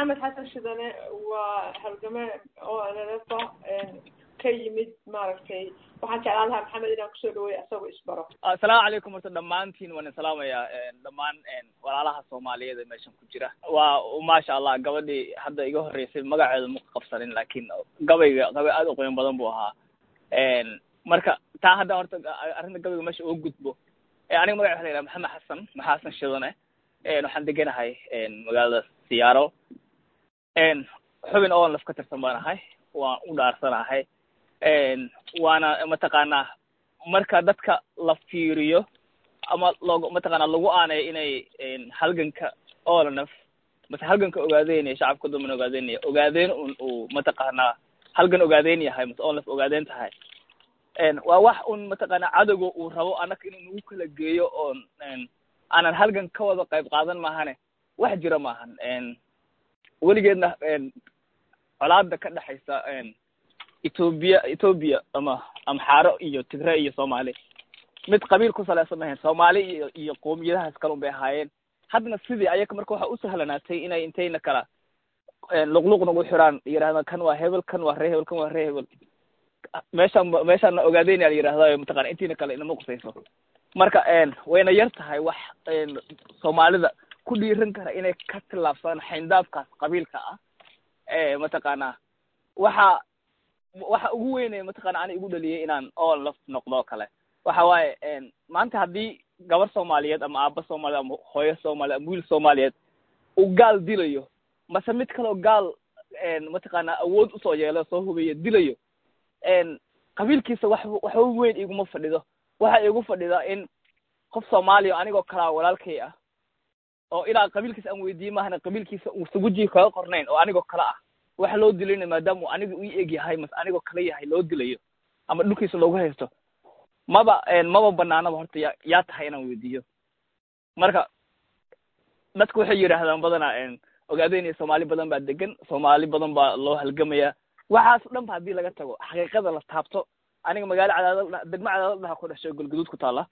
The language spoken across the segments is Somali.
maxamed xasan shidane waa halgame oo nalefa ka yimid maaragtay waxaan jeclaan lahaa maxamed inaan kusoo dhaweeyo asagoo isbaro assalaamu calaykum horta dhammaantiin waan salaamayaa dhammaan walaalaha soomaaliyeed ee meeshan ku jira waa maasha allah gabadhii hadda iga horreysay magaceedu ma qabsanin laakiin gabayga gabay aad u qiimo badan buu ahaa marka taa hadda horta arrinta gabayga meesha uga gudbo aniga magaca waxa la yidhaha maxamed xasan maxaa xasan shidane waxaan deganahay magaalada siyaaro xubin oo laf ka tirsan baan ahay waan u dhaarsanahay waana mataqaanaa marka dadka la fiiriyo ama log mataqaanaa lagu aaneyo inay halganka olnf mase halganka ogaadeynaya shacabka duman ogaadeynaya ogaadeen un uu mataqaanaa halgan ogaadeyn yahay mase olnf ogaadeen tahay waa wax un mataqaanaa cadowga uu rabo annaka inuu nagu kala geeyo oon aanan halgan ka wada qayb qaadan maahane wax jira maahan weligeedna colaada ka dhexaysa etoobiya etoobiya ama amxaaro iyo tigre iyo soomaali mid qabiil ku salaysan mahayn soomaali iyo iyo qoomiyadahaas kalun bay ahaayeen haddana sidii ayaka marka waxa u sahlanaatay inay intayna kala luqluq nagu xiraan yidhahdaan kan waa hebel kan waa ree hebel kan waa ree hebel meeshaan meeshaana ogaadeyna la yidhahda mataqana intiina kale inama qusayso marka wayna yar tahay wax soomaalida ku dhiiran kara inay ka tillaabsadaan xayndaabkaas qabiilka ah mataqaanaa waxa waxa ugu weynaya mataqana ani igu dhaliyay inaan all laf noqdo kale waxa waaye maanta haddii gabar soomaaliyeed ama aaba soomaaliyeed ama hooyo soomaaliyeed ama wiil soomaaliyeed uu gaal dilayo mase mid kaleo gaal mataqaanaa awood usoo yeelo soo hubeeyo dilayo qabiilkiisa wax waxba weyn iguma fadhido waxa igu fadhida in qof soomaaliya anigoo kalaa walaalkay ah oo ilaa qabiilkiisa aan weydiiye maahana qabiilkiisa uusan wejiga kaga qornayn oo anigoo kale ah waxa loo dilayna maadaama uu aniga u eg yahay mase anigoo kale yahay loo dilayo ama dhulkiisa loogu haysto maba maba banaanaba horta ya yaa tahay inaan weydiiyo marka dadku waxay yidhaahdaan badanaa ogaadeynaya soomaali badan baa degan soomaali badan baa loo halgamaya waxaas dhan ba haddii laga tago xaqiiqada la taabto aniga magaalo cadaadad degmo cadaadad dhaha ku dhashay galguduud ku taala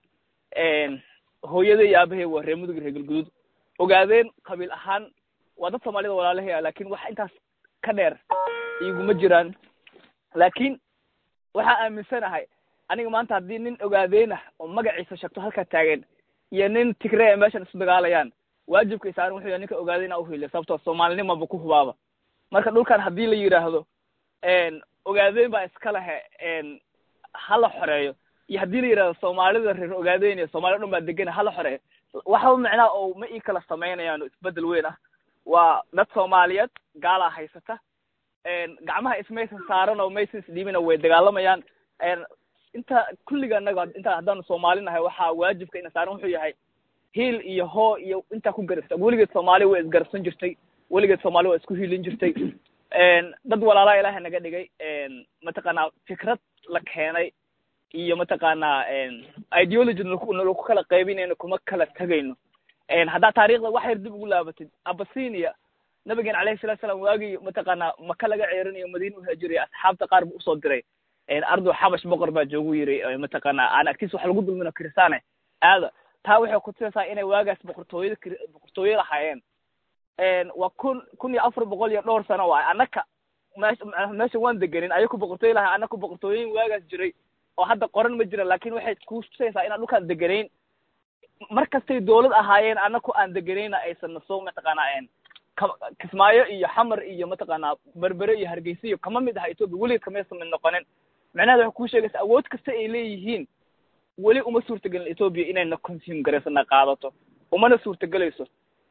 hooyada iyo aabahay waa reer mudug reer galguduud ogaadeen qabiil ahaan waa dad soomaalida walaalahaya laakin wax intaas ka dheer iguma jiraan laakiin waxaa aaminsanahay aniga maanta haddii nin ogaadeenah oo magaciisa sheegto halkaa taagan iyo nin tigree meeshan isu dagaalayaan waajibka isaaran wuxuu yahay ninka ogaadeen a uhiliya sababtoo soomaalinimaba ku hubaaba marka dhulkan haddii la yidhaahdo ogaadeen baa iska lehe hala xoreeyo iyo haddii la yidhahdo soomaalida reer ogaadeen iyo soomaalida dhan baa degana hala xoreeyo waxba macnaha oo ma ii kala samaynayaan isbedel weyn ah waa dad soomaaliyeed gaalaa haysata gacmaha ismaysan saaran oo maysan isdhiibina way dagaalamayaan inta kulliga anaga inta haddaanu soomaali nahay waxaa waajibka ina saaran wuxuu yahay hiil iyo hoo iyo intaa ku garabsa weligeed soomaali way isgarabsan jirtay weligeed soomaali waa isku hiilin jirtay dad walaalaa ilaahay naga dhigay mataqaanaa fikrad la keenay iyo mataqaanaa ideology nalaku kala qaybinayno kuma kala tegayno haddaa taarikhda wax yar dib ugu laabatid abasinia nabigen alayhi salatu salam waagii mataqaanaa maka laga ceerinayo madiina uhaajiraya asxaabta qaar bu usoo diray ardu xabash boqor baa joogu yiri mataqaanaa aan agtiisa wax lagu dulmino kristaane aada taa waxay kutusaysaa inay waagaas boqortooyada boqortooye lahaayeen waa kun kun iyo afar boqol iyo dhowr sano waay annaka meesha meesha waan degenin ayaku boqortooye lahay annaku boqortooyin waagaas jiray oo hadda qoran ma jiran laakin waxay kutusaysaa inaan dhulkaan deganayn mar kastay dawlad ahaayeen annaku aan deganayna aysan nasoo mataqaanaa kismaayo iyo xamar iyo mataqaanaa berbere iyo hargeysa iyo kama mid aha etoobiya weligeed kamaysan mid noqonin macnaheeda waxay kuu sheegaysa awood kasta ay leeyihiin weli uma suurtagelin etoobiya inayna consume garaysana qaadato umana suurtagelayso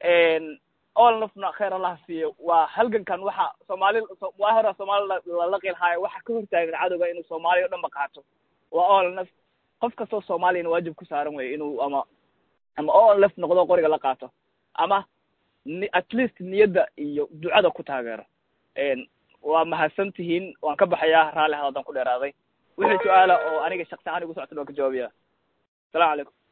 all nafna kheer allaha siiyo waa halgankan waxa soomaali waa hora soomaali lalaqi lahaayo waxa ka hortaagan cadowga inuu soomaaliya o dhan ba qaato waa all naf qof kastoo soomaaliyana waajib ku saaran weyo inuu ama ama all naf noqdo qoriga la qaato ama at least niyadda iyo ducada ku taageero waa mahadsan tihiin waan ka baxayaa raalli hadaldan ku dheeraaday wixii su-aala oo aniga shaqsi ahaan igu socota waan ka jawaabaya asalamu calaykum